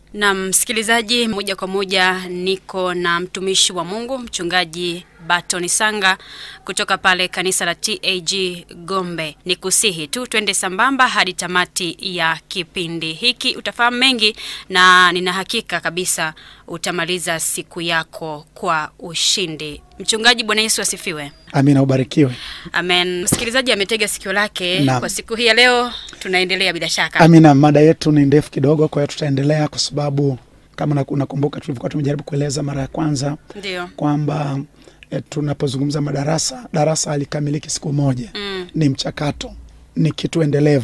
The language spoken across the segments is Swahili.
Na msikilizaji, moja kwa moja niko na mtumishi wa Mungu mchungaji Batoni Sanga kutoka pale kanisa la TAG Gombe. Ni kusihi tu twende sambamba hadi tamati ya kipindi hiki, utafahamu mengi na nina hakika kabisa utamaliza siku yako kwa ushindi. Mchungaji, Bwana Yesu asifiwe. Amina, ubarikiwe. Amen. Msikilizaji ametega sikio lake Naam. kwa siku hii ya leo, tunaendelea bila shaka. Amina, mada yetu ni ndefu kidogo, kwa hiyo tutaendelea kwa sababu kama una- unakumbuka tulivyokuwa tumejaribu kueleza mara ya kwanza Ndio. kwamba e, tunapozungumza madarasa, darasa halikamiliki siku moja Mm. ni mchakato, ni kitu endelevu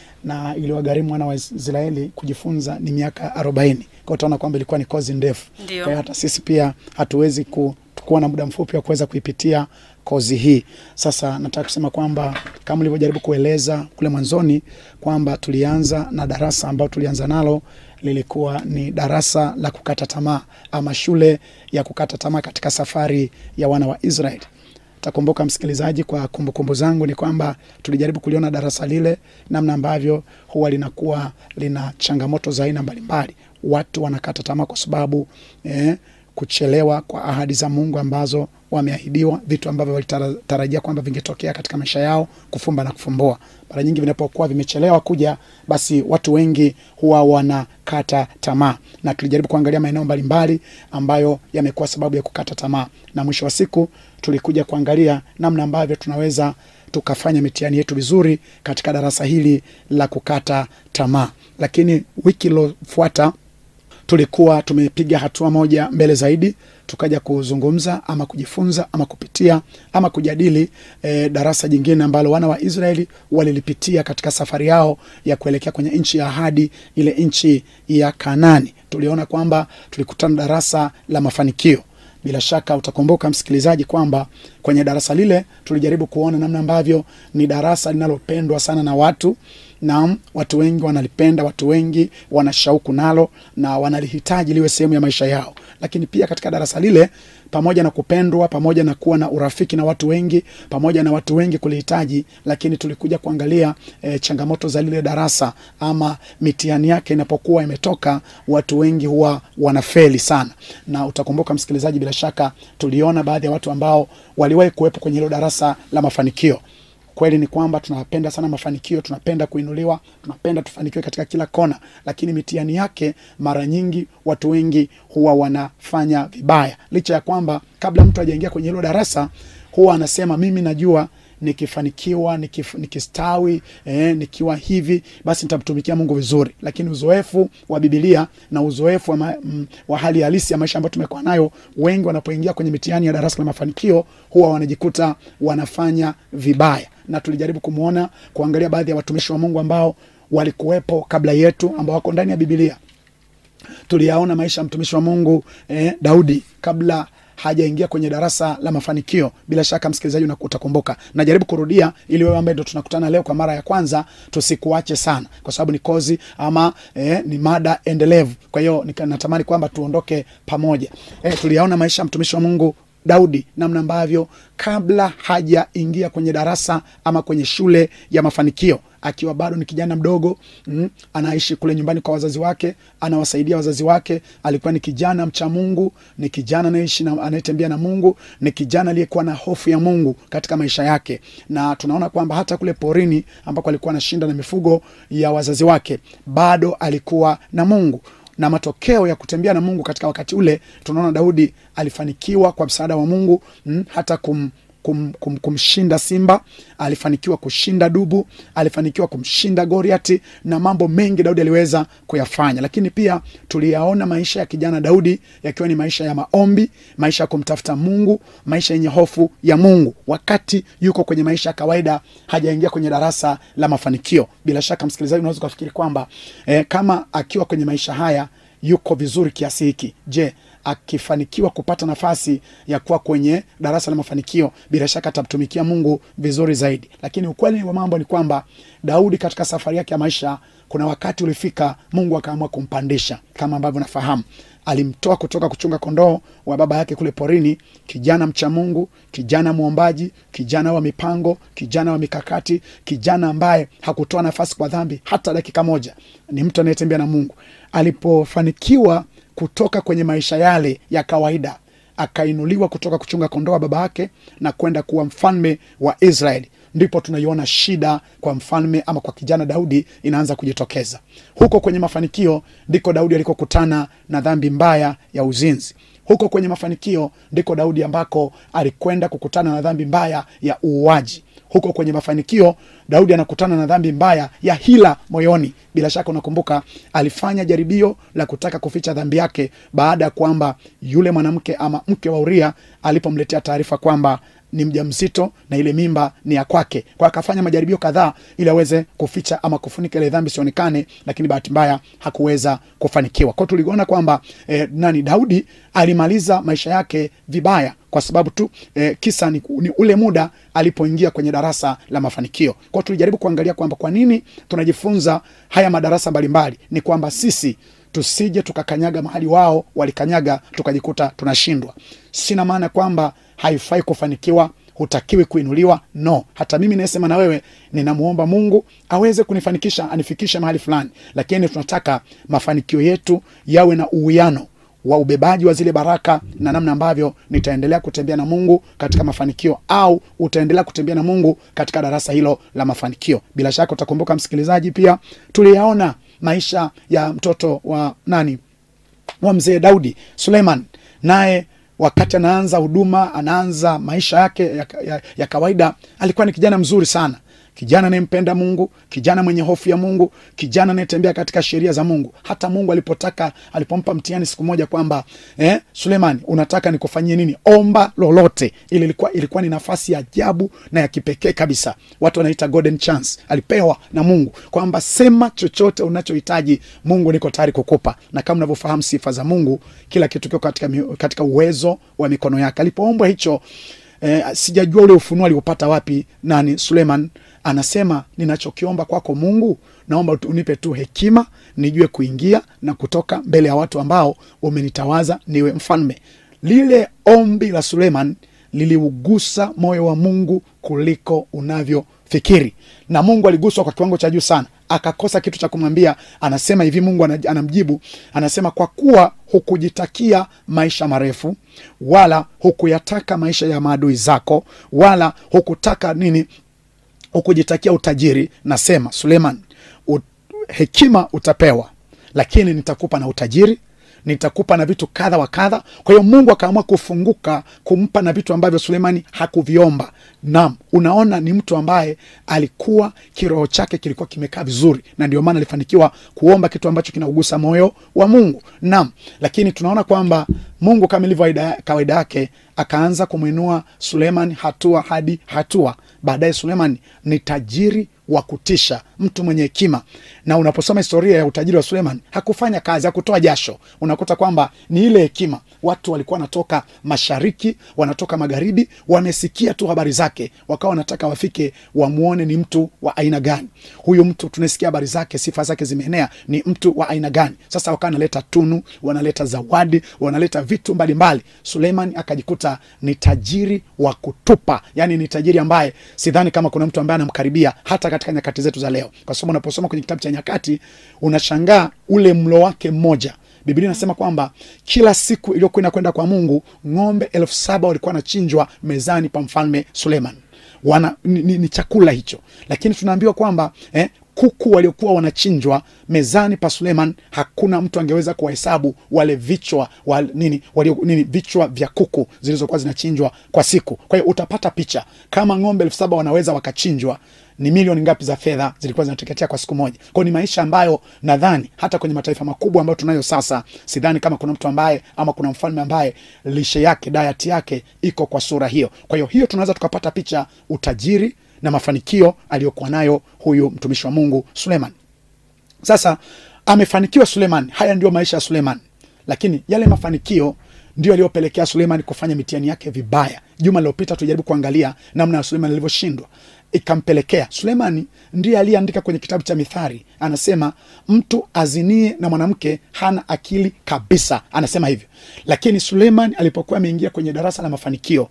na iliwagharimu wana wa Israeli kujifunza ni miaka arobaini. Kwa utaona kwamba ilikuwa ni kozi ndefu. Ndio. Kwa hiyo hata sisi pia hatuwezi ku, kuwa na muda mfupi wa kuweza kuipitia kozi hii. Sasa nataka kusema kwamba kama ulivyojaribu kueleza kule mwanzoni kwamba tulianza na darasa ambalo tulianza nalo lilikuwa ni darasa la kukata tamaa ama shule ya kukata tamaa katika safari ya wana wa Israeli. Takumbuka msikilizaji, kwa kumbukumbu zangu ni kwamba tulijaribu kuliona darasa lile, namna ambavyo huwa linakuwa lina changamoto za aina mbalimbali. Watu wanakata tamaa kwa sababu eh, kuchelewa kwa ahadi za Mungu ambazo wameahidiwa, vitu ambavyo walitarajia kwamba vingetokea katika maisha yao, kufumba na kufumbua. Mara nyingi vinapokuwa vimechelewa kuja, basi watu wengi huwa wanakata tamaa, na tulijaribu kuangalia maeneo mbalimbali ambayo yamekuwa sababu ya kukata tamaa, na mwisho wa siku tulikuja kuangalia namna ambavyo tunaweza tukafanya mitihani yetu vizuri katika darasa hili la kukata tamaa. Lakini wiki iliyofuata tulikuwa tumepiga hatua moja mbele zaidi, tukaja kuzungumza ama kujifunza ama kupitia ama kujadili e, darasa jingine ambalo wana wa Israeli walilipitia katika safari yao ya kuelekea kwenye nchi ya ahadi, ile nchi ya Kanani. Tuliona kwamba tulikutana darasa la mafanikio. Bila shaka utakumbuka msikilizaji, kwamba kwenye darasa lile tulijaribu kuona namna ambavyo ni darasa linalopendwa sana na watu. Naam, watu wengi wanalipenda, watu wengi wana shauku nalo na wanalihitaji liwe sehemu ya maisha yao. Lakini pia katika darasa lile, pamoja na kupendwa, pamoja na kuwa na urafiki na watu wengi, pamoja na watu wengi kulihitaji, lakini tulikuja kuangalia e, changamoto za lile darasa ama mitihani yake inapokuwa imetoka, watu wengi huwa wanafeli sana. Na utakumbuka msikilizaji, bila shaka tuliona baadhi ya watu ambao waliwahi kuwepo kwenye hilo darasa la mafanikio. Kweli ni kwamba tunapenda sana mafanikio, tunapenda kuinuliwa, tunapenda tufanikiwe katika kila kona, lakini mitihani yake mara nyingi watu wengi huwa wanafanya vibaya, licha ya kwamba kabla mtu hajaingia kwenye hilo darasa huwa anasema mimi najua nikifanikiwa nikif, nikistawi eh, nikiwa hivi basi nitamtumikia Mungu vizuri. Lakini uzoefu wa Biblia na uzoefu wa, ma, m, wa hali halisi ya maisha ambayo tumekuwa nayo, wengi wanapoingia kwenye mitihani ya darasa la mafanikio huwa wanajikuta wanafanya vibaya, na tulijaribu kumwona kuangalia baadhi ya watumishi wa Mungu ambao walikuwepo kabla yetu ambao wako ndani ya Biblia. Tuliyaona maisha ya mtumishi wa Mungu eh, Daudi kabla hajaingia kwenye darasa la mafanikio. Bila shaka msikilizaji, una- utakumbuka. Najaribu kurudia ili wewe ambaye ndo tunakutana leo kwa mara ya kwanza tusikuache sana, kwa sababu ni kozi ama eh, ni mada endelevu. Kwa hiyo nika- natamani kwamba tuondoke pamoja. Eh, tuliyaona maisha ya mtumishi wa Mungu Daudi namna ambavyo kabla hajaingia kwenye darasa ama kwenye shule ya mafanikio akiwa bado ni kijana mdogo mm, anaishi kule nyumbani kwa wazazi wake, anawasaidia wazazi wake. Alikuwa ni kijana mcha Mungu, ni kijana anayeishi na anayetembea na Mungu, ni kijana aliyekuwa na hofu ya Mungu katika maisha yake, na tunaona kwamba hata kule porini ambako alikuwa anashinda na mifugo ya wazazi wake, bado alikuwa na Mungu na matokeo ya kutembea na Mungu katika wakati ule, tunaona Daudi alifanikiwa kwa msaada wa Mungu mm, hata kum, kum, kum, kumshinda simba, alifanikiwa kushinda dubu, alifanikiwa kumshinda Goliati na mambo mengi Daudi aliweza kuyafanya. Lakini pia tuliyaona maisha ya kijana Daudi yakiwa ni maisha ya maombi, maisha ya kumtafuta Mungu, maisha yenye hofu ya Mungu, wakati yuko kwenye maisha ya kawaida, hajaingia kwenye darasa la mafanikio. Bila shaka, msikilizaji, unaweza ukafikiri kwamba eh, kama akiwa kwenye maisha haya yuko vizuri kiasi hiki, je, akifanikiwa kupata nafasi ya kuwa kwenye darasa la mafanikio, bila shaka atamtumikia Mungu vizuri zaidi. Lakini ukweli wa mambo ni kwamba Daudi katika safari yake ya maisha, kuna wakati ulifika Mungu akaamua kumpandisha, kama ambavyo nafahamu alimtoa kutoka kuchunga kondoo wa baba yake kule porini, kijana mcha Mungu, kijana mwombaji, kijana wa mipango, kijana wa mikakati, kijana ambaye hakutoa nafasi kwa dhambi hata dakika moja. Ni mtu anayetembea na Mungu. Alipofanikiwa kutoka kwenye maisha yale ya kawaida, akainuliwa kutoka kuchunga kondoo wa baba yake na kwenda kuwa mfalme wa Israeli, ndipo tunaiona shida kwa mfalme ama kwa kijana Daudi inaanza kujitokeza. Huko kwenye mafanikio ndiko Daudi alikokutana na dhambi mbaya ya uzinzi. Huko kwenye mafanikio ndiko Daudi ambako alikwenda kukutana na dhambi mbaya ya uuaji. Huko kwenye mafanikio Daudi anakutana na dhambi mbaya ya hila moyoni. Bila shaka unakumbuka, alifanya jaribio la kutaka kuficha dhambi yake baada ya kwamba yule mwanamke ama mke wa Uria alipomletea taarifa kwamba ni mjamzito na ile mimba ni ya kwake. Kwa akafanya majaribio kadhaa ili aweze kuficha ama kufunika ile dhambi sionekane, lakini bahati mbaya hakuweza kufanikiwa. Kwa tuliona kwamba eh, nani Daudi alimaliza maisha yake vibaya kwa sababu tu eh, kisa ni, ni ule muda alipoingia kwenye darasa la mafanikio. Kwa tulijaribu kuangalia kwamba kwa nini tunajifunza haya madarasa mbalimbali, ni kwamba sisi tusije tukakanyaga mahali wao walikanyaga tukajikuta tunashindwa. Sina maana kwamba haifai kufanikiwa, hutakiwi kuinuliwa. No, hata mimi naesema na wewe, ninamwomba Mungu aweze kunifanikisha, anifikishe mahali fulani, lakini tunataka mafanikio yetu yawe na uwiano wa ubebaji wa zile baraka na namna ambavyo nitaendelea kutembea na Mungu katika mafanikio au utaendelea kutembea na Mungu katika darasa hilo la mafanikio. Bila shaka utakumbuka msikilizaji, pia tuliyaona maisha ya mtoto wa nani wa mzee Daudi Suleiman, naye wakati anaanza huduma, anaanza maisha yake ya, ya, ya kawaida, alikuwa ni kijana mzuri sana kijana anayempenda Mungu, kijana mwenye hofu ya Mungu, kijana anayetembea katika sheria za Mungu. Hata Mungu alipotaka alipompa mtihani siku moja kwamba eh, Sulemani, unataka nikufanyie nini? Omba lolote. Ile ilikuwa ilikuwa ni nafasi ya ajabu na ya kipekee kabisa, watu wanaita golden chance. Alipewa na Mungu kwamba sema chochote unachohitaji, Mungu niko tayari kukupa. Na kama unavyofahamu sifa za Mungu, kila kitu kiko katika, katika uwezo wa mikono yake. Alipoombwa hicho eh, sijajua ule ufunuo aliopata wapi nani Suleiman anasema ninachokiomba kwako Mungu, naomba unipe tu hekima nijue kuingia na kutoka mbele ya watu ambao umenitawaza niwe mfalme. Lile ombi la Suleiman liliugusa moyo wa Mungu kuliko unavyofikiri, na Mungu aliguswa kwa kiwango cha juu sana, akakosa kitu cha kumwambia. Anasema hivi, Mungu anamjibu, anasema kwa kuwa hukujitakia maisha marefu, wala hukuyataka maisha ya maadui zako, wala hukutaka nini hukujitakia utajiri, nasema Suleiman, ut, hekima utapewa, lakini nitakupa na utajiri, nitakupa na vitu kadha wa kadha. Kwa hiyo Mungu akaamua kufunguka kumpa na vitu ambavyo Suleimani hakuviomba. Naam, unaona ni mtu ambaye alikuwa kiroho chake kilikuwa kimekaa vizuri, na ndio maana alifanikiwa kuomba kitu ambacho kinaugusa moyo wa Mungu. Naam, lakini tunaona kwamba Mungu kama ilivyo kawaida yake akaanza kumwinua Suleiman hatua hadi hatua. Baadaye Suleiman ni tajiri wa kutisha, mtu mwenye hekima. Na unaposoma historia ya utajiri wa Suleiman, hakufanya kazi, hakutoa jasho. Unakuta kwamba ni ile hekima. Watu walikuwa wanatoka mashariki, wanatoka magharibi, wamesikia tu habari zake, wakawa wanataka wafike wamwone ni mtu wa aina gani huyu mtu. Tunasikia habari zake, sifa zake zimeenea, ni mtu wa aina gani? Sasa wakawa wanaleta tunu, wanaleta zawadi, wanaleta vitu mbalimbali. Suleiman akajikuta ni tajiri wa kutupa, yani ni tajiri ambaye sidhani kama kuna mtu ambaye anamkaribia hata katika nyakati zetu za leo, kwa sababu unaposoma kwenye kitabu cha Nyakati unashangaa ule mlo wake mmoja. Biblia inasema kwamba kila siku iliyokuwa inakwenda kwa Mungu, ng'ombe elfu saba walikuwa wanachinjwa mezani pa mfalme Suleiman. Wana, ni, ni, ni chakula hicho, lakini tunaambiwa kwamba eh, kuku waliokuwa wanachinjwa mezani pa Suleiman, hakuna mtu angeweza kuwahesabu wale vichwa wa, nini, walio, nini, vichwa vya kuku zilizokuwa zinachinjwa kwa siku. Kwa hiyo utapata picha kama ng'ombe elfu saba wanaweza wakachinjwa ni milioni ngapi za fedha zilikuwa zinateketea kwa siku moja. Kwao ni maisha ambayo nadhani hata kwenye mataifa makubwa ambayo tunayo sasa, sidhani kama kuna mtu ambaye ama kuna mfalme ambaye lishe yake diet yake iko kwa sura hiyo. Kwa hiyo hiyo tunaweza tukapata picha utajiri na mafanikio aliyokuwa nayo huyu mtumishi wa Mungu Suleiman. Sasa amefanikiwa Suleiman, haya ndio maisha ya Suleiman, lakini yale mafanikio ndio aliyopelekea Suleiman kufanya mitihani yake vibaya. Juma lililopita tujaribu kuangalia namna ya Suleiman alivyoshindwa, ikampelekea Sulemani ndiye aliyeandika kwenye kitabu cha Mithali, anasema mtu azinie na mwanamke hana akili kabisa, anasema hivyo. Lakini Suleiman alipokuwa ameingia kwenye darasa la mafanikio,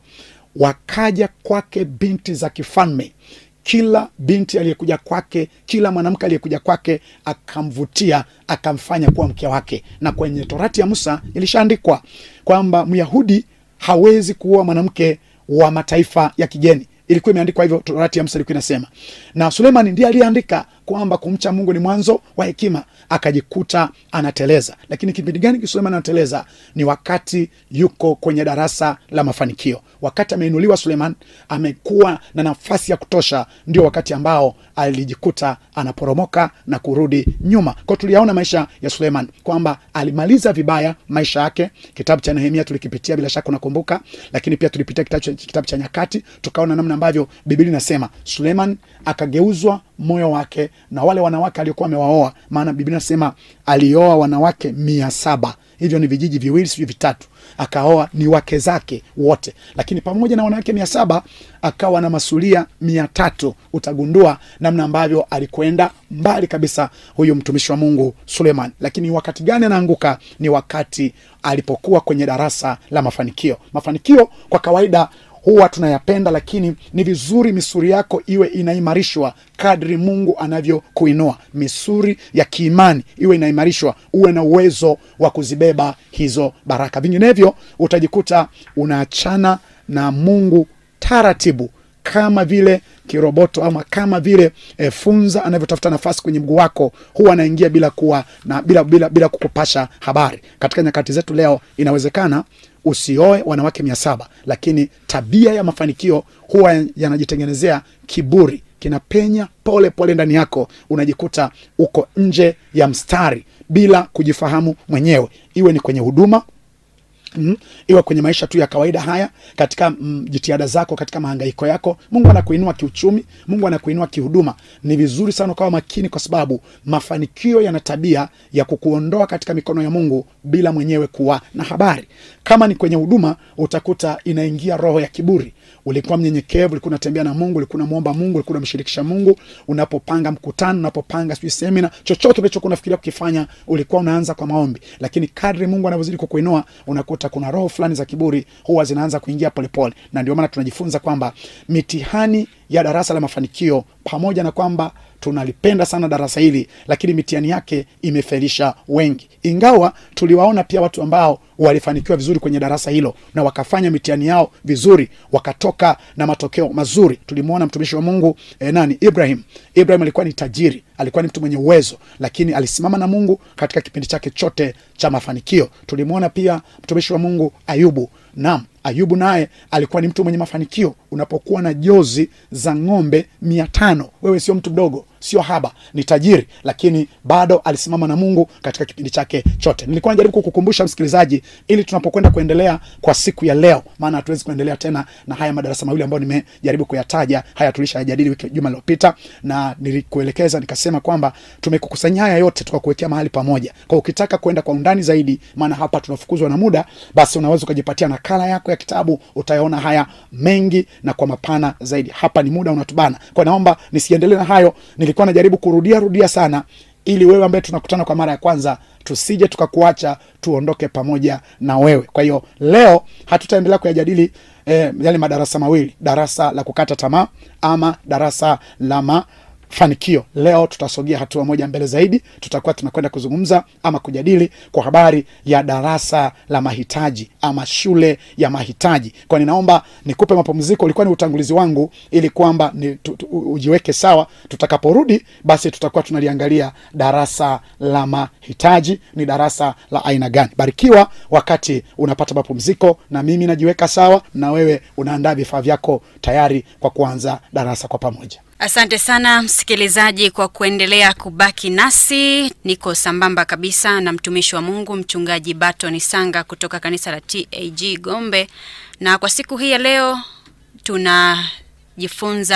wakaja kwake binti za kifalme kila binti aliyekuja kwake, kila mwanamke aliyekuja kwake akamvutia, akamfanya kuwa mke wake. Na kwenye Torati ya Musa ilishaandikwa kwamba Myahudi hawezi kuoa mwanamke wa mataifa ya kigeni. Ilikuwa imeandikwa hivyo, Torati ya Musa ilikuwa inasema, na Sulemani ndiye aliyeandika kwamba kumcha Mungu ni mwanzo wa hekima. Akajikuta anateleza. Lakini kipindi gani Sulemani anateleza? Ni wakati yuko kwenye darasa la mafanikio, wakati ameinuliwa Suleman, amekuwa na nafasi ya kutosha, ndio wakati ambao alijikuta anaporomoka na kurudi nyuma. Kwa tuliyaona maisha ya Suleman kwamba alimaliza vibaya maisha yake. Kitabu cha Nehemia tulikipitia, bila shaka unakumbuka, lakini pia tulipitia kitabu cha, kitabu cha Nyakati, tukaona namna ambavyo Biblia inasema Suleman akageuzwa moyo wake na wale wanawake aliokuwa amewaoa, maana Biblia inasema alioa wanawake mia saba hivyo ni vijiji viwili sijui vitatu, akaoa ni wake zake wote, lakini pamoja na wanawake mia saba akawa na masulia mia tatu. Utagundua namna ambavyo alikwenda mbali kabisa huyu mtumishi wa Mungu Suleiman. Lakini wakati gani anaanguka? Ni wakati alipokuwa kwenye darasa la mafanikio. Mafanikio kwa kawaida huwa tunayapenda, lakini ni vizuri misuri yako iwe inaimarishwa kadri Mungu anavyokuinua. Misuri ya kiimani iwe inaimarishwa, uwe na uwezo wa kuzibeba hizo baraka. Vinginevyo utajikuta unaachana na Mungu taratibu, kama vile kiroboto ama kama vile e, funza anavyotafuta nafasi kwenye mguu wako, huwa anaingia bila kuwa na bila, bila, bila kukupasha habari. Katika nyakati zetu leo inawezekana usioe wanawake mia saba lakini tabia ya mafanikio huwa yanajitengenezea kiburi, kinapenya pole pole ndani yako, unajikuta uko nje ya mstari bila kujifahamu mwenyewe, iwe ni kwenye huduma Mm, iwe kwenye maisha tu ya kawaida haya, katika mm, jitihada zako, katika mahangaiko yako, Mungu anakuinua kiuchumi, Mungu anakuinua kihuduma. Ni vizuri sana ukawa makini, kwa sababu mafanikio yana tabia ya kukuondoa katika mikono ya Mungu bila mwenyewe kuwa na habari. Kama ni kwenye huduma, utakuta inaingia roho ya kiburi. Ulikuwa mnyenyekevu, ulikuwa unatembea na Mungu, ulikuwa unamwomba Mungu, ulikuwa unamshirikisha Mungu. Unapopanga mkutano, unapopanga sijui semina, chochote ulichokuwa unafikiria kukifanya, ulikuwa unaanza kwa maombi, lakini kadri Mungu anavyozidi kukuinua, unakuta kuna roho fulani za kiburi huwa zinaanza kuingia polepole, na ndio maana tunajifunza kwamba mitihani ya darasa la mafanikio, pamoja na kwamba tunalipenda sana darasa hili, lakini mitihani yake imefelisha wengi, ingawa tuliwaona pia watu ambao walifanikiwa vizuri kwenye darasa hilo na wakafanya mitihani yao vizuri, wakatoka na matokeo mazuri. Tulimwona mtumishi wa Mungu eh, nani Ibrahim. Ibrahim alikuwa ni tajiri, alikuwa ni mtu mwenye uwezo, lakini alisimama na Mungu katika kipindi chake chote cha mafanikio. Tulimwona pia mtumishi wa Mungu Ayubu. Naam, Ayubu naye alikuwa ni mtu mwenye mafanikio. Unapokuwa na jozi za ng'ombe mia tano, wewe sio mtu mdogo, sio haba, ni tajiri, lakini bado alisimama na Mungu katika kipindi chake chote. Nilikuwa najaribu kukukumbusha msikilizaji, ili tunapokwenda kuendelea kwa siku ya leo, maana hatuwezi kuendelea tena na haya madarasa mawili ambayo nimejaribu kuyataja. Haya tulishayajadili wiki juma lilopita, na nilikuelekeza nikasema kwamba tumekukusanya haya yote tukakuwekea mahali pamoja. Kwa ukitaka kwenda kwa undani zaidi, maana hapa tunafukuzwa na muda, basi unaweza ukajipatia nakala yako ya kitabu, utayaona haya mengi na kwa mapana zaidi. Hapa ni muda unatubana, kwa naomba nisiendelee na hayo. Nilikuwa najaribu kurudia rudia sana ili wewe ambaye tunakutana kwa mara ya kwanza tusije tukakuacha, tuondoke pamoja na wewe. Kwa hiyo leo hatutaendelea kuyajadili eh, yale madarasa mawili, darasa la kukata tamaa ama darasa la mafanikio. Leo tutasogea hatua moja mbele zaidi, tutakuwa tunakwenda kuzungumza ama kujadili kwa habari ya darasa la mahitaji ama shule ya mahitaji. Kwa ninaomba nikupe mapumziko, ulikuwa ni utangulizi wangu ili kwamba ni, tu, tu, ujiweke sawa. Tutakaporudi basi tutakuwa tunaliangalia darasa la mahitaji ni darasa la aina gani. Barikiwa wakati unapata mapumziko, na mimi najiweka sawa, na wewe unaandaa vifaa vyako tayari kwa kuanza darasa kwa pamoja. Asante sana msikilizaji kwa kuendelea kubaki nasi. Niko sambamba kabisa na mtumishi wa Mungu mchungaji Baton Sanga kutoka kanisa la TAG Gombe, na kwa siku hii ya leo tunajifunza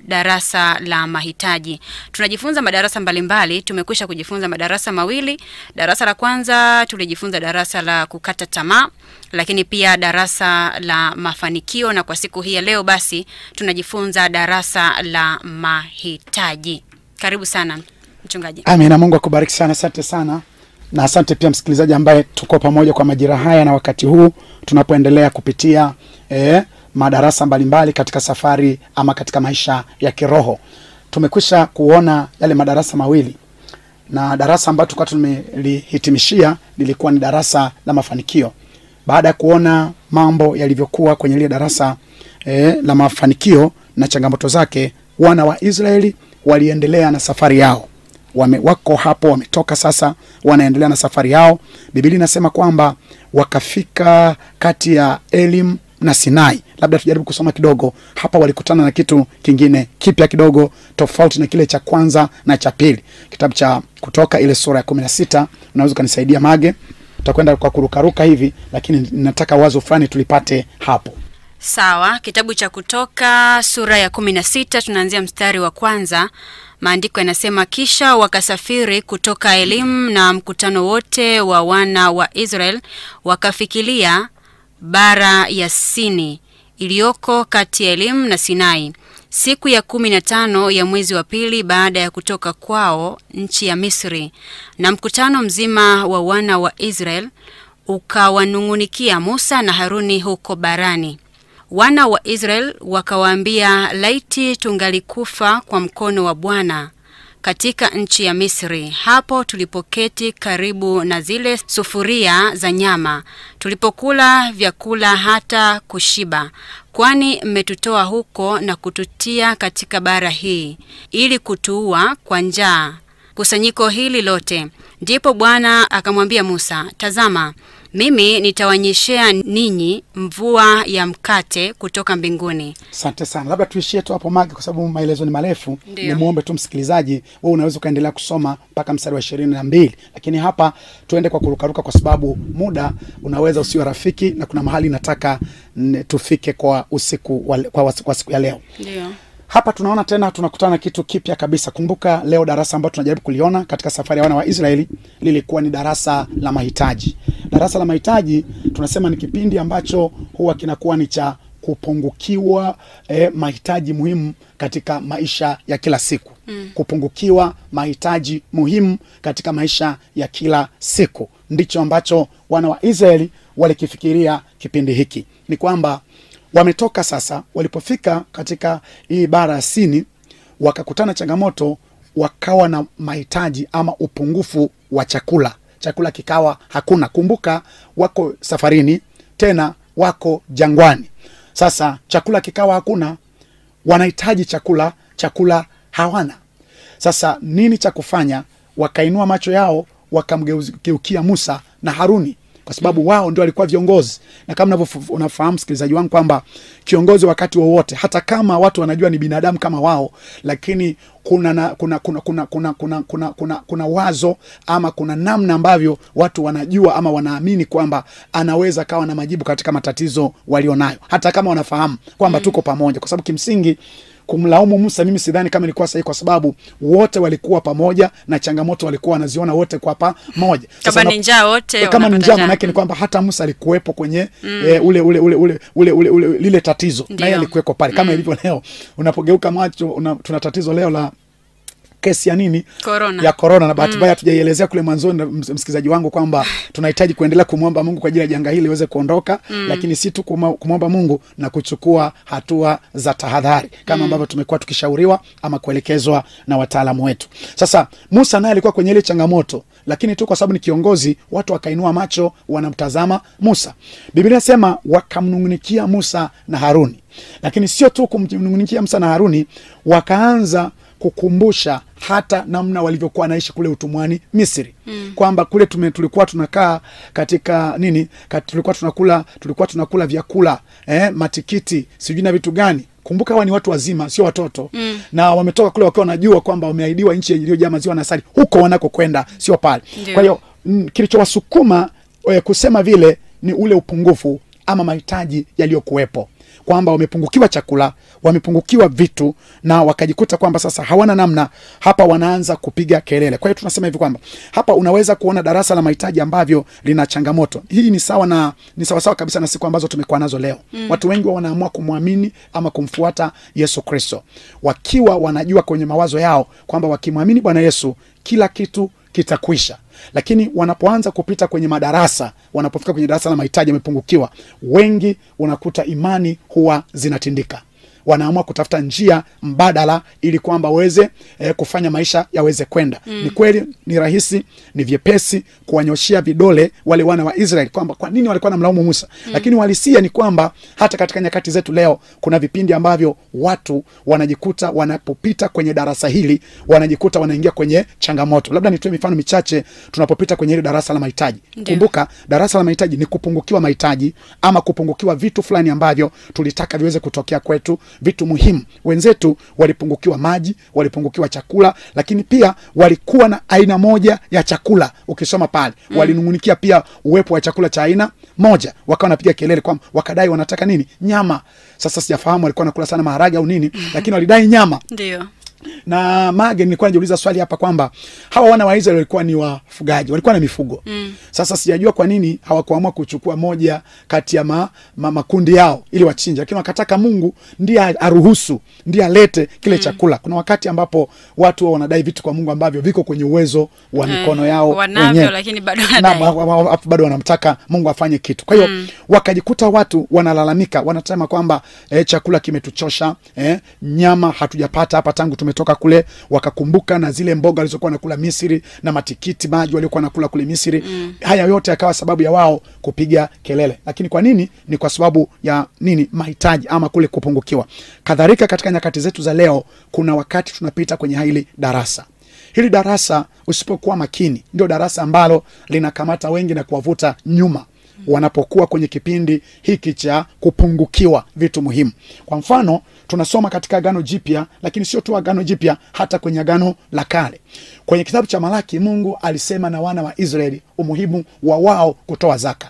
darasa la mahitaji. Tunajifunza madarasa mbalimbali, tumekwisha kujifunza madarasa mawili. Darasa la kwanza tulijifunza darasa la kukata tamaa, lakini pia darasa la mafanikio, na kwa siku hii ya leo basi tunajifunza darasa la mahitaji. Karibu sana mchungaji. Amina, Mungu akubariki sana, asante sana na asante pia msikilizaji ambaye tuko pamoja kwa majira haya na wakati huu tunapoendelea kupitia eh, madarasa mbalimbali katika safari ama katika maisha ya kiroho. Tumekwisha kuona yale madarasa mawili na darasa ambayo tulikuwa tumelihitimishia lilikuwa ni darasa la mafanikio. Baada ya kuona mambo yalivyokuwa kwenye lile darasa eh, la mafanikio na changamoto zake, wana wa Israeli waliendelea na safari yao wame, wako hapo wametoka sasa, wanaendelea na safari yao. Biblia inasema kwamba wakafika kati ya Elim na Sinai. Labda tujaribu kusoma kidogo hapa. Walikutana na kitu kingine kipya kidogo, tofauti na kile cha kwanza na cha pili. Kitabu cha Kutoka ile sura ya kumi na sita, unaweza ukanisaidia Mage? Tutakwenda kwa kurukaruka hivi, lakini nataka wazo fulani tulipate hapo. Sawa, kitabu cha Kutoka sura ya kumi na sita tunaanzia mstari wa kwanza. Maandiko yanasema kisha wakasafiri kutoka Elimu na mkutano wote wa wana wa Israel wakafikilia bara ya Sini iliyoko kati ya Elimu na Sinai siku ya kumi na tano ya mwezi wa pili baada ya kutoka kwao nchi ya Misri, na mkutano mzima wa wana wa Israel ukawanung'unikia Musa na Haruni huko barani. Wana wa Israel wakawaambia, laiti tungalikufa kwa mkono wa Bwana katika nchi ya Misri, hapo tulipoketi karibu na zile sufuria za nyama, tulipokula vyakula hata kushiba. Kwani mmetutoa huko na kututia katika bara hii, ili kutuua kwa njaa kusanyiko hili lote. Ndipo Bwana akamwambia Musa, tazama mimi nitawanyeshea ninyi mvua ya mkate kutoka mbinguni. Asante sana, labda tuishie tu hapo Mage, kwa sababu maelezo ni marefu. Ndio. Nimwombe tu msikilizaji, wewe unaweza ukaendelea kusoma mpaka mstari wa ishirini na mbili, lakini hapa tuende kwa kurukaruka, kwa sababu muda unaweza usiwe rafiki, na kuna mahali nataka mm, tufike kwa usiku wa, kwa, wasi- kwa siku ya leo. Ndio. Hapa tunaona tena tunakutana na kitu kipya kabisa. Kumbuka leo darasa ambalo tunajaribu kuliona katika safari ya wana wa Israeli lilikuwa ni darasa la mahitaji. Darasa la mahitaji tunasema ni kipindi ambacho huwa kinakuwa ni cha kupungukiwa eh, mahitaji muhimu katika maisha ya kila siku mm. Kupungukiwa mahitaji muhimu katika maisha ya kila siku ndicho ambacho wana wa Israeli walikifikiria kipindi hiki, ni kwamba wametoka sasa. Walipofika katika hii bara ya Sini, wakakutana changamoto, wakawa na mahitaji ama upungufu wa chakula. Chakula kikawa hakuna. Kumbuka wako safarini, tena wako jangwani. Sasa chakula kikawa hakuna, wanahitaji chakula, chakula hawana. Sasa nini cha kufanya? Wakainua macho yao wakamgeukia Musa na Haruni kwa sababu wao ndio walikuwa viongozi, na kama unavyof- unafahamu msikilizaji wangu kwamba kiongozi wakati wowote, hata kama watu wanajua ni binadamu kama wao, lakini kuna na, kuna, kuna, kuna, kuna, kuna, kuna, kuna, kuna wazo ama kuna namna ambavyo watu wanajua ama wanaamini kwamba anaweza kawa na majibu katika matatizo walionayo, hata kama wanafahamu kwamba tuko pamoja, kwa sababu kimsingi kumlaumu Musa mimi sidhani kama ilikuwa sahihi, kwa sababu wote walikuwa pamoja na changamoto walikuwa wanaziona wote kwa pamoja. Sasa Kama ni na- njaa wote Eh, kama ni wanapata njaa njaa. manake ni kwamba hata Musa alikuwepo kwenye eh, ule, ule, ule, ule, ule, ule, ule lile tatizo na Ndio. yeye alikuweko pale kama ilivyo leo unapogeuka macho una, tuna tatizo leo la kesi ya nini Corona. ya korona na bahati mbaya hatujaielezea kule mwanzoni na ms- msikilizaji wangu kwamba tunahitaji kuendelea kumwomba Mungu kwa ajili ya janga hili liweze kuondoka lakini si tu kumwa- kumwomba Mungu na kuchukua hatua za tahadhari kama ambavyo tumekuwa tukishauriwa ama kuelekezwa na wataalamu wetu. Sasa Musa naye alikuwa kwenye ile changamoto, lakini tu kwa sababu ni kiongozi, watu wakainua macho wanamtazama Musa. Biblia inasema wakamnung'unikia Musa na Haruni, lakini sio tu kumnung'unikia Musa na Haruni, wakaanza kukumbusha hata namna walivyokuwa wanaishi kule utumwani Misri mm. kwamba kule tume, tulikuwa tunakaa katika nini kat, tulikuwa tunakula tulikuwa tunakula vyakula eh, matikiti sijui na vitu gani kumbuka hawa ni watu wazima sio watoto mm. na wametoka kule wakiwa wanajua kwamba wameahidiwa nchi iliyojaa maziwa na asali huko wanakokwenda sio pale Ndio. kwa hiyo mm, kilichowasukuma eh, kusema vile ni ule upungufu ama mahitaji yaliyokuwepo kwamba wamepungukiwa chakula wamepungukiwa vitu na wakajikuta kwamba sasa hawana namna hapa wanaanza kupiga kelele kwa hiyo tunasema hivi kwamba hapa unaweza kuona darasa la mahitaji ambavyo lina changamoto hii ni sawa na ni sawasawa kabisa na siku ambazo tumekuwa nazo leo mm. watu wengi wa wanaamua kumwamini ama kumfuata yesu kristo wakiwa wanajua kwenye mawazo yao kwamba wakimwamini bwana yesu kila kitu kitakwisha lakini wanapoanza kupita kwenye madarasa wanapofika kwenye darasa la mahitaji yamepungukiwa wengi unakuta imani huwa zinatindika wanaamua kutafuta njia mbadala ili kwamba waweze eh, kufanya maisha yaweze kwenda mm. ni kweli ni rahisi ni vyepesi kuwanyoshia vidole wale wana wa israeli kwamba kwa nini walikuwa na mlaumu musa mm. lakini uhalisia ni kwamba hata katika nyakati zetu leo kuna vipindi ambavyo watu wanajikuta wanapopita kwenye darasa hili wanajikuta wanaingia kwenye changamoto labda nitoe mifano michache tunapopita kwenye hili darasa la mahitaji Ndiyo. kumbuka darasa la mahitaji ni kupungukiwa mahitaji ama kupungukiwa vitu fulani ambavyo tulitaka viweze kutokea kwetu vitu muhimu wenzetu walipungukiwa maji walipungukiwa chakula lakini pia walikuwa na aina moja ya chakula ukisoma pale mm. walinungunikia pia uwepo wa chakula cha aina moja wakawa wanapiga kelele kwamba wakadai wanataka nini nyama sasa sijafahamu walikuwa nakula sana maharage au nini lakini walidai nyama ndio na mage nilikuwa najiuliza swali hapa kwamba hawa wana wa Israeli walikuwa ni wafugaji walikuwa na mifugo mm. sasa sijajua kwa nini hawakuamua kuchukua moja kati ya ma, ma, makundi yao ili wachinje lakini wakataka mungu ndiye aruhusu ndiye alete kile mm. chakula kuna wakati ambapo watu wa wanadai vitu kwa mungu ambavyo viko kwenye uwezo wa Eh, mikono yao wanavyo, wenyewe. lakini bado Na wanadai. wa- wa- wa- bado wanamtaka mungu afanye kitu kwa hiyo mm. wakajikuta watu wanalalamika wanasema kwamba eh, chakula kimetuchosha eh, nyama hatujapata hapa tangu tumetoka kule wakakumbuka na zile mboga walizokuwa nakula misri na matikiti maji waliokuwa nakula kule misri mm. haya yote yakawa sababu ya wao kupiga kelele lakini kwa nini ni kwa sababu ya nini mahitaji ama kule kupungukiwa kadhalika katika nyakati zetu za leo kuna wakati tunapita kwenye hili darasa hili darasa usipokuwa makini ndio darasa ambalo linakamata wengi na kuwavuta nyuma wanapokuwa kwenye kipindi hiki cha kupungukiwa vitu muhimu kwa mfano tunasoma katika agano jipya lakini sio tu agano jipya hata kwenye agano la kale kwenye kitabu cha malaki mungu alisema na wana wa israeli umuhimu wa wao kutoa zaka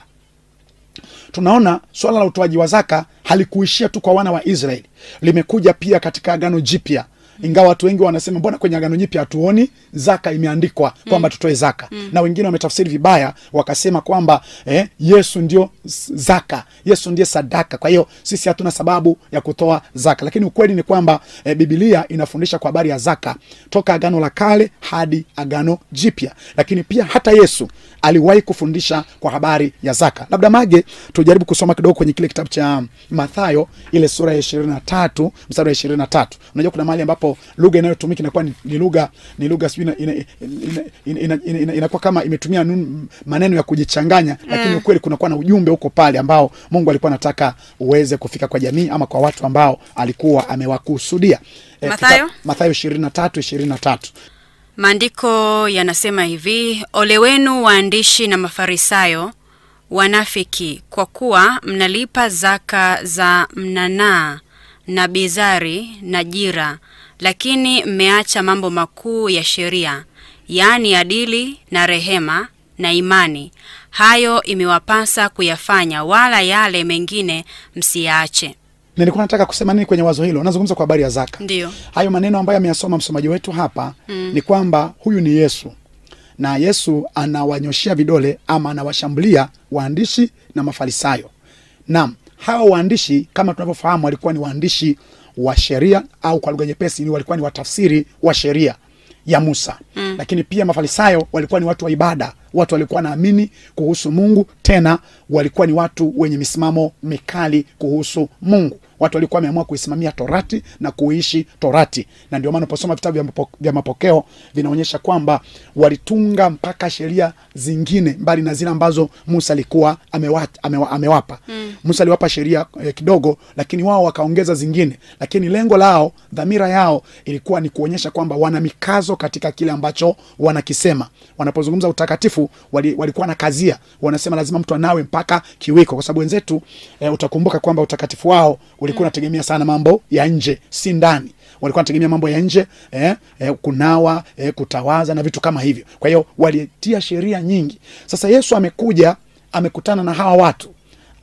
tunaona swala la utoaji wa zaka halikuishia tu kwa wana wa israeli limekuja pia katika agano jipya ingawa watu wengi wanasema mbona kwenye agano jipya hatuoni zaka imeandikwa kwamba tutoe zaka mm. na wengine wametafsiri vibaya wakasema kwamba eh, yesu ndio s- zaka yesu ndiye sadaka kwa hiyo sisi hatuna sababu ya kutoa zaka lakini ukweli ni kwamba eh, bibilia inafundisha kwa habari ya zaka toka agano la kale hadi agano jipya lakini pia hata yesu aliwahi kufundisha kwa habari ya zaka labda mage tujaribu kusoma kidogo kwenye kile kitabu cha mathayo ile sura ya ishirini na tatu mstari wa ishirini na tatu unajua kuna mahali ambapo lugha inayotumika inakuwa ni, ni lugha ni lugha sijui ina- ina- ina- ina- ina- ina- ina- inakuwa kama imetumia nun, maneno ya kujichanganya lakini ukweli kunakuwa na ujumbe huko pale ambao mungu alikuwa anataka uweze kufika kwa jamii ama kwa watu ambao alikuwa amewakusudia Eh, Mathayo? kita- mathayo ishirini na tatu ishirini na tatu Maandiko yanasema hivi: ole wenu waandishi na Mafarisayo wanafiki, kwa kuwa mnalipa zaka za mnanaa na bizari na jira, lakini mmeacha mambo makuu ya sheria, yaani adili na rehema na imani. Hayo imewapasa kuyafanya, wala yale mengine msiyaache. nilikuwa nataka kusema nini kwenye wazo hilo nazungumza kwa habari ya zaka Ndiyo. hayo maneno ambayo ameyasoma msomaji wetu hapa mm. ni kwamba huyu ni yesu na yesu anawanyoshea vidole ama anawashambulia waandishi na mafarisayo naam hawa waandishi kama tunavyofahamu walikuwa ni waandishi wa sheria au kwa lugha nyepesi ni walikuwa ni watafsiri wa sheria ya musa mm. lakini pia mafarisayo walikuwa ni watu wa ibada watu walikuwa naamini kuhusu mungu tena walikuwa ni watu wenye misimamo mikali kuhusu mungu watu walikuwa wameamua kuisimamia torati na kuishi torati na ndio maana unaposoma vitabu vya mapo- vya mapokeo vinaonyesha kwamba walitunga mpaka sheria zingine mbali na zile ambazo musa alikuwa amewa, amewa, amewapa mm. musa aliwapa sheria eh, kidogo lakini wao wakaongeza zingine lakini lengo lao dhamira yao ilikuwa ni kuonyesha kwamba wana mikazo katika kile ambacho wanakisema wanapozungumza utakatifu wali, walikuwa na kazia wanasema lazima mtu anawe mpaka kiwiko kwa sababu wenzetu eh, utakumbuka kwamba utakatifu wao ulikuwa unategemea sana mambo ya nje si ndani walikuwa wanategemea mambo ya nje eh, eh, kunawa eh, kutawaza na vitu kama hivyo kwa hiyo walitia sheria nyingi sasa yesu amekuja amekutana na hawa watu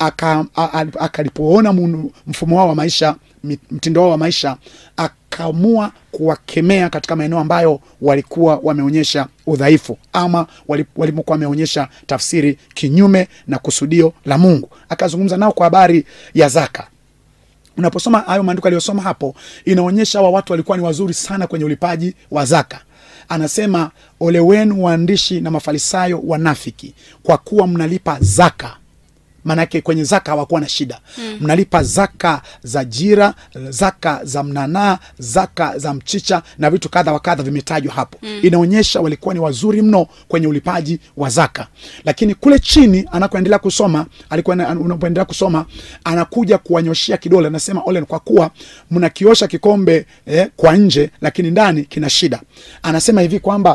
aka- a- a- akalipoona munu- mfumo wao wa maisha mi- mtindo wao wa maisha akaamua kuwakemea katika maeneo ambayo walikuwa wameonyesha udhaifu ama wali- walipokuwa wameonyesha tafsiri kinyume na kusudio la mungu akazungumza nao kwa habari ya zaka unaposoma hayo maandiko aliyosoma hapo inaonyesha hawa watu walikuwa ni wazuri sana kwenye ulipaji wa zaka anasema ole wenu waandishi na mafarisayo wanafiki kwa kuwa mnalipa zaka maanake kwenye zaka hawakuwa na shida mm. mnalipa zaka za jira zaka za mnanaa zaka za mchicha na vitu kadha wa kadha vimetajwa hapo mm. inaonyesha walikuwa ni wazuri mno kwenye ulipaji wa zaka lakini kule chini anakoendelea kusoma alikuwa na- unapoendelea kusoma anakuja kuwanyoshia kidole anasema ole kwa kuwa mnakiosha kikombe eh, kwa nje lakini ndani kina shida anasema hivi kwamba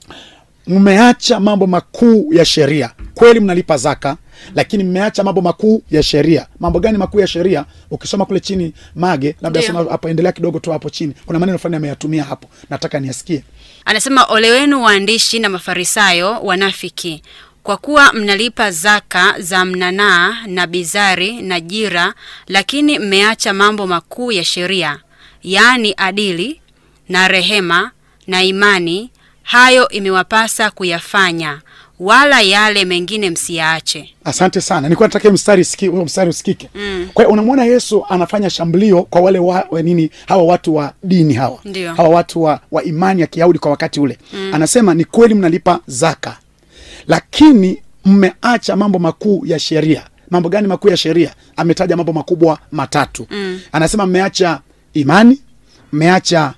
mmeacha mambo makuu ya sheria kweli mnalipa zaka lakini mmeacha mambo makuu ya sheria mambo gani makuu ya sheria ukisoma kule chini mage labda Ndio. soma hapo endelea kidogo tu hapo chini kuna maneno fulani ameyatumia hapo nataka niasikie Anasema ole wenu waandishi na mafarisayo wanafiki, kwa kuwa mnalipa zaka za mnanaa na bizari na jira, lakini mmeacha mambo makuu ya sheria, yaani adili na rehema na imani. Hayo imewapasa kuyafanya, wala yale mengine msiyaache. asante sana nilikuwa nataka hiyo mstari siki, huo mstari usikike mm. kwa hiyo unamwona yesu anafanya shambulio kwa wale wa, wa nini hawa watu wa dini hawa Ndio. hawa watu wa, wa imani ya kiyahudi kwa wakati ule mm. anasema ni kweli mnalipa zaka lakini mmeacha mambo makuu ya sheria mambo gani makuu ya sheria ametaja mambo makubwa matatu mm. anasema mmeacha imani mmeacha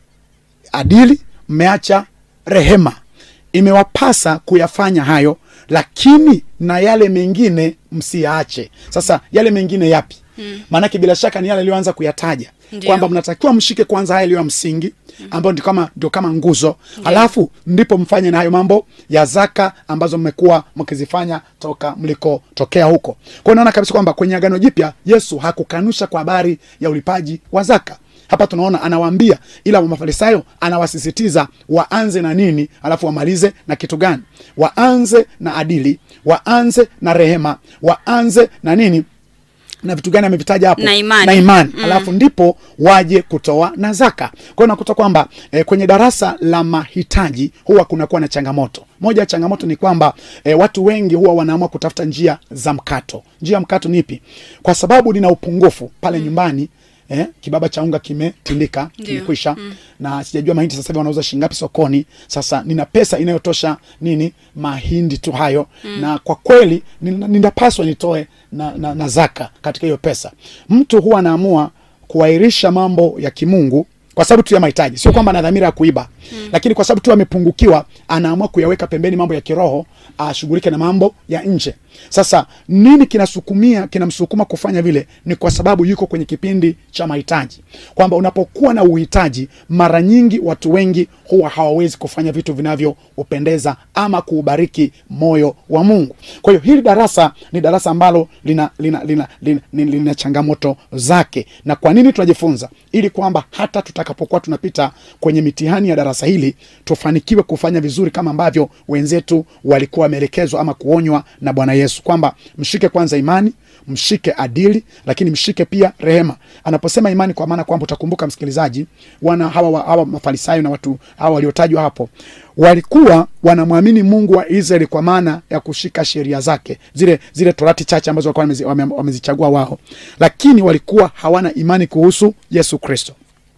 adili mmeacha rehema imewapasa kuyafanya hayo lakini na yale mengine msiyaache sasa yale mengine yapi maanake bila shaka ni yale aliyoanza kuyataja Ndio. kwamba mnatakiwa mshike kwanza haya yaliyo ya msingi ambayo ndio kama, ndio kama nguzo alafu ndipo mfanye na hayo mambo ya zaka ambazo mmekuwa mkizifanya toka mlikotokea huko kwao naona kabisa kwamba kwenye agano jipya yesu hakukanusha kwa habari ya ulipaji wa zaka hapa tunaona anawaambia ila mafarisayo anawasisitiza waanze na nini alafu wamalize na kitu gani waanze na adili waanze na rehema waanze na nini na vitu gani amevitaja hapo Na imani. na imani. Mm. alafu ndipo waje kutoa na zaka kwa hiyo nakuta kwamba eh, kwenye darasa la mahitaji huwa kunakuwa na changamoto moja ya changamoto ni kwamba eh, watu wengi huwa wanaamua kutafuta njia za mkato njia ya mkato ni ipi kwa sababu nina upungufu pale mm. nyumbani Eh, kibaba cha unga kimetindika Ndio. kimekwisha mm. na sijajua mahindi sasa hivi wanauza shingapi sokoni sasa nina pesa inayotosha nini mahindi tu hayo mm. na kwa kweli nina- ninapaswa nitoe na, na, na zaka katika hiyo pesa mtu huwa anaamua kuahirisha mambo ya kimungu kwa sababu tu ya mahitaji sio kwamba ana dhamira ya kuiba mm. lakini kwa sababu tu amepungukiwa anaamua kuyaweka pembeni mambo ya kiroho ashughulike na mambo ya nje sasa nini kinasukumia kinamsukuma kufanya vile ni kwa sababu yuko kwenye kipindi cha mahitaji kwamba unapokuwa na uhitaji mara nyingi watu wengi huwa hawawezi kufanya vitu vinavyoupendeza ama kuubariki moyo wa mungu kwa hiyo hili darasa ni darasa ambalo lina, lina, lina, lina, lina, lina changamoto zake na kwa nini tunajifunza ili kwamba hata tutakapokuwa tunapita kwenye mitihani ya darasa hili tufanikiwe kufanya vizuri kama ambavyo wenzetu walikuwa wameelekezwa ama kuonywa na bwana yesu kwamba mshike kwanza imani mshike adili lakini mshike pia rehema anaposema imani kwa maana kwamba utakumbuka msikilizaji wana hawa, wa- hawa mafarisayo na watu hawa waliotajwa hapo walikuwa wanamwamini mungu wa israeli kwa maana ya kushika sheria zake zile zile torati chache ambazo walikuwa wamezi- wame- wamezichagua wao lakini walikuwa hawana imani kuhusu yesu kristo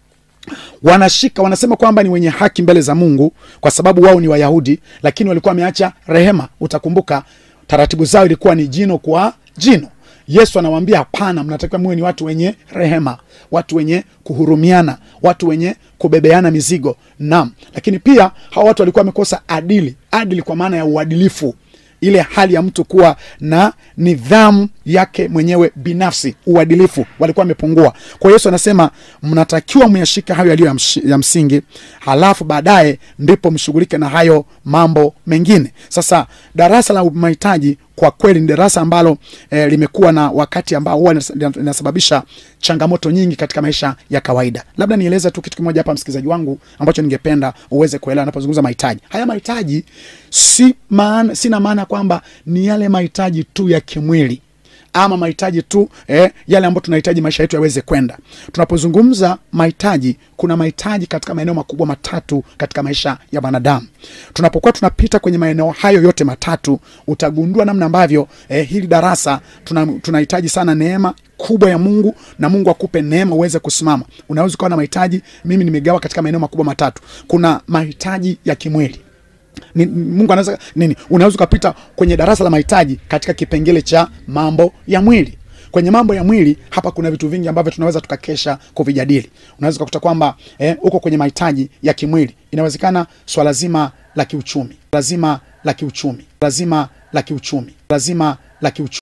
wanashika wanasema kwamba ni wenye haki mbele za mungu kwa sababu wao ni wayahudi lakini walikuwa wameacha rehema utakumbuka taratibu zao ilikuwa ni jino kwa jino yesu anawaambia hapana mnatakiwa muwe ni watu wenye rehema watu wenye kuhurumiana watu wenye kubebeana mizigo naam lakini pia hawa watu walikuwa wamekosa adili adili kwa maana ya uadilifu ile hali ya mtu kuwa na nidhamu yake mwenyewe binafsi uadilifu walikuwa wamepungua kwa hiyo yesu anasema mnatakiwa myashike hayo yaliyo ya mshi- ya msingi halafu baadaye ndipo mshughulike na hayo mambo mengine sasa darasa la mahitaji kwa kweli ni darasa ambalo eh, limekuwa na wakati ambao huwa linas- linasababisha changamoto nyingi katika maisha ya kawaida labda nieleze tu kitu kimoja hapa msikilizaji wangu ambacho ningependa uweze kuelewa napozungumza mahitaji haya mahitaji si maana, sina maana kwamba ni yale mahitaji tu ya kimwili ama mahitaji tu eh, yale ambayo tunahitaji maisha yetu yaweze kwenda. Tunapozungumza mahitaji, kuna mahitaji katika maeneo makubwa matatu katika maisha ya wanadamu. Tunapokuwa tunapita kwenye maeneo hayo yote matatu, utagundua namna ambavyo eh, hili darasa tuna, tunahitaji sana neema kubwa ya Mungu na Mungu akupe neema uweze kusimama. Unaweza ukawa na mahitaji, mimi nimegawa katika maeneo makubwa matatu. Kuna mahitaji ya kimwili ni, Mungu anaweza nini, unaweza ukapita kwenye darasa la mahitaji katika kipengele cha mambo ya mwili. Kwenye mambo ya mwili hapa kuna vitu vingi ambavyo tunaweza tukakesha kuvijadili. Unaweza ukakuta kwamba eh, uko kwenye mahitaji ya kimwili, inawezekana swala zima la kiuchumi, lazima la kiuchumi, lazima la kiuchumi, lazima la kiuchumi